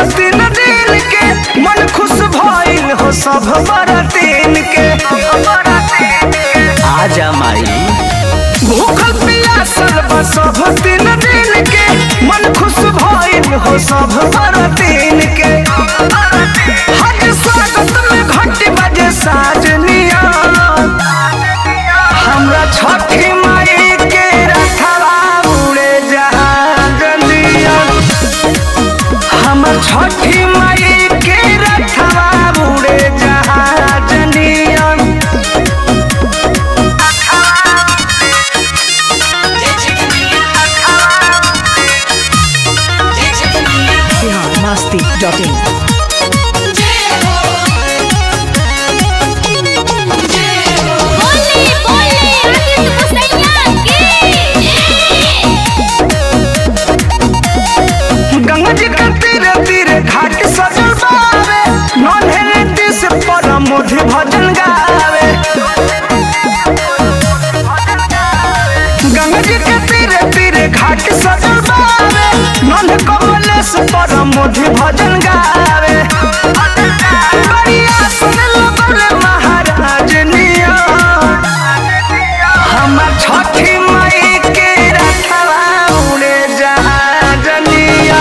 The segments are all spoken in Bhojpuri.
दिन दिन के मन खुश भइल हो सब बरतीन के आजा माई भूखल पियासल बा सब दिन दिन के मन खुश भइल हो सब बरतीन के हज स्वागत में घंटी बजे साजनिया हमरा छठी माई के रखवा उड़े जहाजनिया हमर छठी माई के रखवा उड़े जहाजनिया बिहार मस्ती डॉट इन बोले बोले आदित्य मुसैया की गंगा जी के तीरे तीरे घाट सजल बावे नन्हे रेती से परम मोधि भजन गावे गंगा जी के तीरे तीरे घाट सजल बावे नन्हे कमले से परम मोधि भजन गावे बढ़िया सुन लगले महाराज निया हमर छठी माई के रखवा उड़े जहाजनिया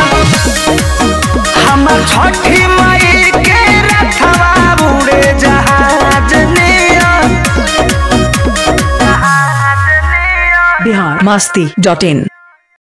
हमर छठी माई के रखवा उड़े जहाजनिया बिहार मस्ती डॉट इन